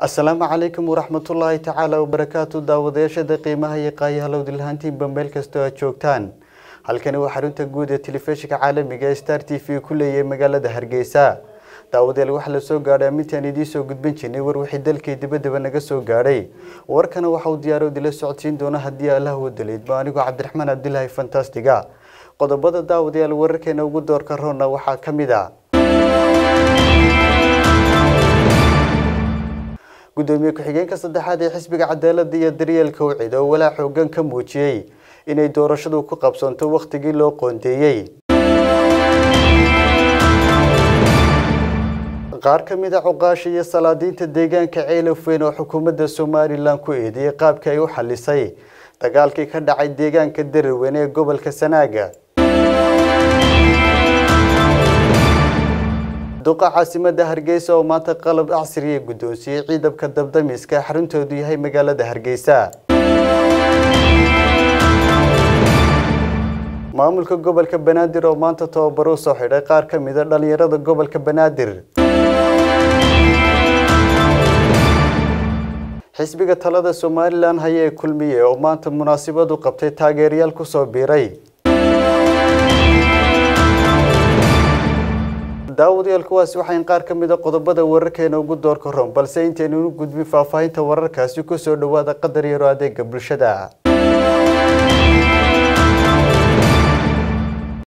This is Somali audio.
asalaamu calaykum waraxmatullaahi tacaala wabarakaatu daawadayaashada qiimaha iyo qaayahalow dilhaantiinba meel kastoo aad joogtaan halkani waa xarunta guud ee telefishinka caalamiga ee star t v ku leeyahay magaalada hargeysa daawadayaal waxaa la soo gaadhay amintaan idiin soo gudbin jirnay war wixii dalkii dibadaba naga soo gaadhay warkana waxa uu diyaaro dila socodsiin doona haddii allah u daliidba anigoo cabdiraxmaan cabdilaahi fantastiga qodobada daawadayaal wararkeena ugu doorka roonna waxaa ka mid a gudoomiye ku-xigeenka saddexaad ee xisbiga cadaalada iyo daryeelka wcid oo walaa xoogan ka muujiyey inay doorashadu ku qabsanto wakhtigii loo qoondeeyey qaar ka mid a cuqaasha iyo salaadiinta deegaanka ceelafweyn oo xukuumadda somalilan ku eedeeyey qaabka ay u xalisay dagaalkii ka dhacay deegaanka daraweyne ee gobolka sanaaga duqa caasimada hargeysa oo maanta qalab casriya guddoonsiiyey ciidamka dabdamiska xaruntoodu yahay magaalada hargeysa maamulka gobolka banaadir oo maanta tababaro soo xidhay qaar ka mid a dhalinyarada gobolka banaadir xisbiga talada somalilan haya ee kulmiye oo maanta munaasabadu qabtay taageerayaal kusoo biiray daawadayaal kuwaasi waxayn qaar ka mid a qodobada wararkeena ugu doorka ron balse intaynu u gudbin faahfaahinta wararkaasi kusoo dhawaada qadar yaro adeega bulshada